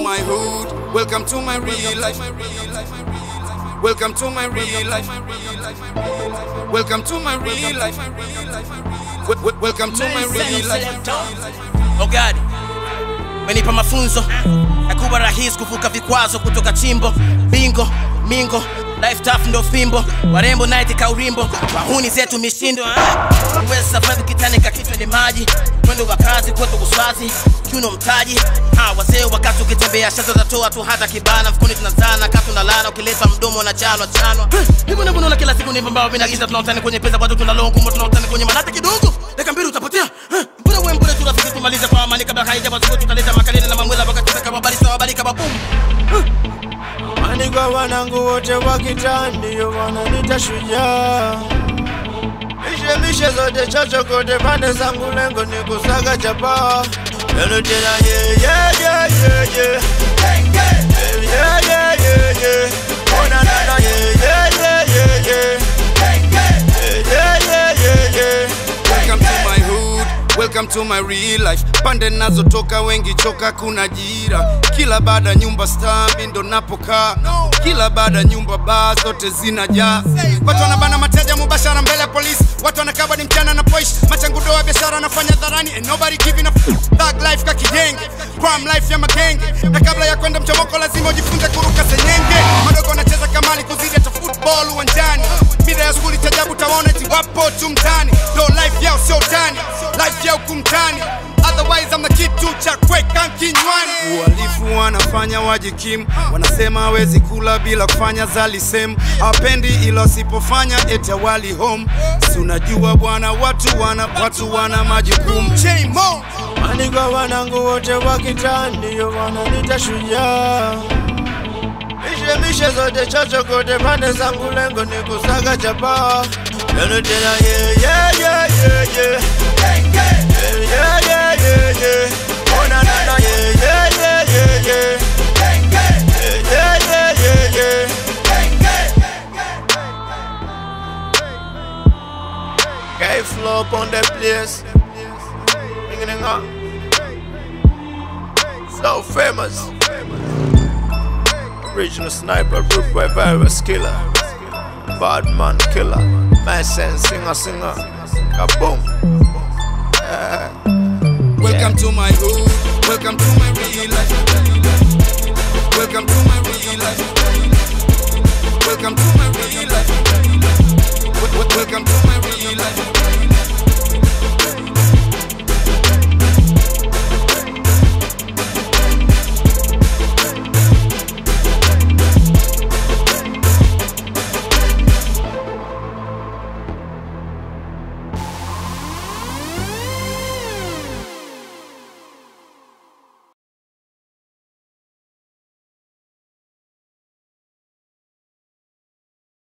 my hood. Welcome to my real life. Welcome to my real life. Welcome to my real life. Wel- wel- Welcome to my real life. Ogadi menipa mafunzo yakuwa rahisi kuvuka vikwazo kutoka chimbo bingo mingo life tough ndo fimbo warembo night kaurimbo wahuni zetu mishindo ah. uweza safari kitani kakitwa ni maji mwendo wa kazi kwetu uswazi kiuno mtaji ha, wazee wakati ukitembea shazo zatoa tu hata kibana mfukoni tunazana katu na lana ukileta mdomo na chanwa chanwa hivyo ndivyo naona kila siku ni pambao vinagiza tunautani kwenye pesa watu tunalongumo tunautani kwenye manata kidogo dakika mbili utapotea Eh, mbona we mbona turafiki tumalize kwa amani kabla haija mazuko tutaleta makalele na mamwela wakati kama bali sawa bali kama boom Maandiko wanangu wote wa kitaa ndio wananiita shujaa. Mishemishe zote chochokote pande zangu, lengo ni kusaga chapa. Lelo tena ye ye ye ye ye ye ye ye ye ye ona nana ye ye ye ye ye ye ye ye ye ye Welcome to my hood. Welcome to my real life. Pande nazotoka wengi choka kuna jira. Kila baada nyumba star mi ndo napokaa. Kila baada nyumba baa zote zinajaa. Watu wanabana mateja mubashara mbele ya polisi. Watu wanakaba ni mchana na poish. Machangudo wa biashara nafanya dharani and nobody giving a f- Thug life ka kijenge. Crime life ya magenge. Na kabla ya kwenda mchomoko lazima ujifunze kuruka senyenge. Madogo wanacheza kamali kuzidi hata football uwanjani. Mida ya skuli tajabu tawaona eti wapo tu mtani. Ndo life yao sio tani. Life yao kumtani. Otherwise I'm the kitu cha kweka kinywani. Uhalifu wanafanya wajikimu, wanasema hawezi kula bila kufanya zalisem. Hawapendi ila wasipofanya eti wali home. Si unajua bwana, watu wana watu wana majukumu. J-Mo. Maandiko wanangu wote wa kitaa ndio wananiita shujaa. Mishemishe zote chochokote pande zangu, lengo ni kusaga chapa. Lelo tena ye ye ye ye ye ye ye ye ye ye ona nana ye ye ye ye ye ye ye ye ye ye Gay flow up on the place. Ring it up. So famous. Original sniper, root by virus killer. Bad man killer. My sense singer singer. Kaboom. Welcome to my hood. Welcome to my real life. Welcome to my real life.